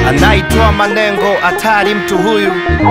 anaitwa Manengo, hatari mtu huyu.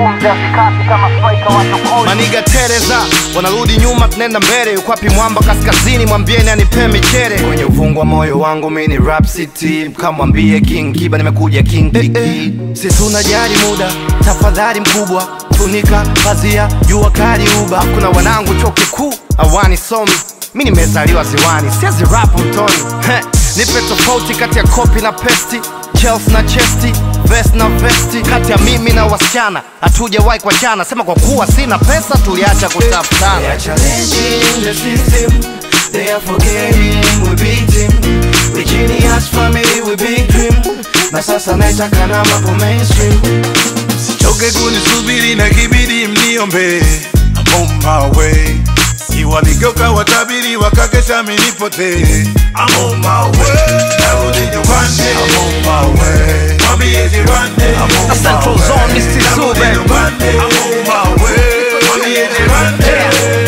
Maniga Tereza wanarudi nyuma, tunaenda mbele. Yuko wapi mwamba kaskazini? Mwambieni anipe michere kwenye uvungu wa moyo wangu. Mi ni rap city, kamwambie King Kiba nimekuja King Kiki. Si tunajali muda, tafadhali mkubwa, funika pazia, jua kali uba. Kuna wanangu chuo kikuu awani somi, mi nimezaliwa ziwani, siezi rap mtoni. Heh, nipe tofauti kati ya kopi na pesti Chelsea na chesti vest na vesti kati ya mimi na wasichana hatujawahi kuachana sema kwa kuwa sina pesa tuliacha They kutafutana are challenging the system. They are forgetting we beat him. We genius family, we big dream. Na sasa naitaka na mambo mainstream. Choke kunisubiri na kibidi mniombe I'm on my way Si waligeuka watabiri wakakesha minipotee I'm on my way Narudi nyumbani I'm on my way Mwambie jirani I'm on my Central way Zone, Mr. Narudi Zube. nyumbani I'm on my way Mwambie jirani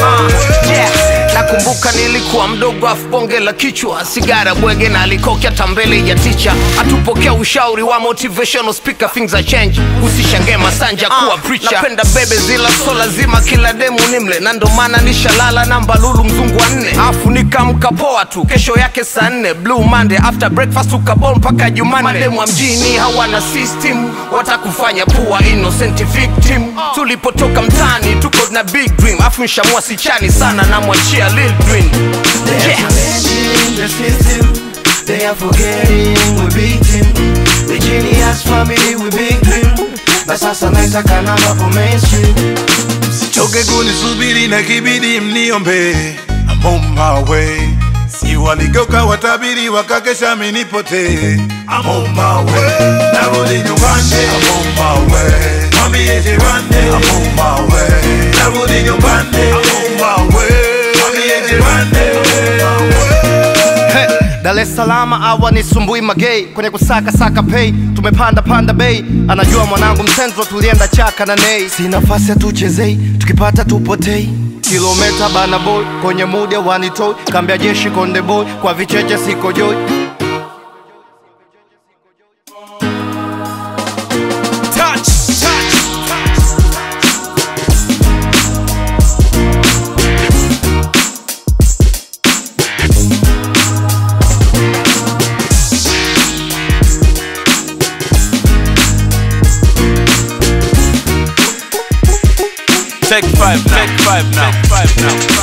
nakumbuka nilikuwa mdogo afu bonge la kichwa sigara bwege na alikokya tambele ya ticha atupokea ushauri wa motivational speaker things are change usishangae masanja kuwa preacher napenda bebe zila so lazima kila demu nimle na ndo maana nishalala namba lulu mzungu wa nne afu nikamka poa tu kesho yake saa nne blue monday after breakfast ukabol mpaka jumanne mademu wa mjini hawana system watakufanya pua innocent victim tulipotoka mtani tuko na big dream afu nshamua sichani sana namwachia lil Twin. They are Yeah. challenging the system. They are forgetting we beat him. We genius family, we big dream. Na sasa naitaka na mambo mainstream. Choke kunisubiri na kibidi mniombe I'm on my way Si waligeuka watabiri wakakesha minipotee I'm on my way Narudi nyumbani I'm on my way Mwambie jirani I'm on my way Narudi nyumbani I'm on my way Mwambie jirani I'm on my way Hey, Dar es Salaam awa ni sumbui magei kwenye kusaka saka pay tumepanda panda bei anajua mwanangu msenzo tulienda chaka na nei si nafasi hatuchezei tukipata tupotei kilometa bana boy kwenye muda wanitoi kambia jeshi konde boy kwa vicheche siko joy Take five now. Take five now. Take five now.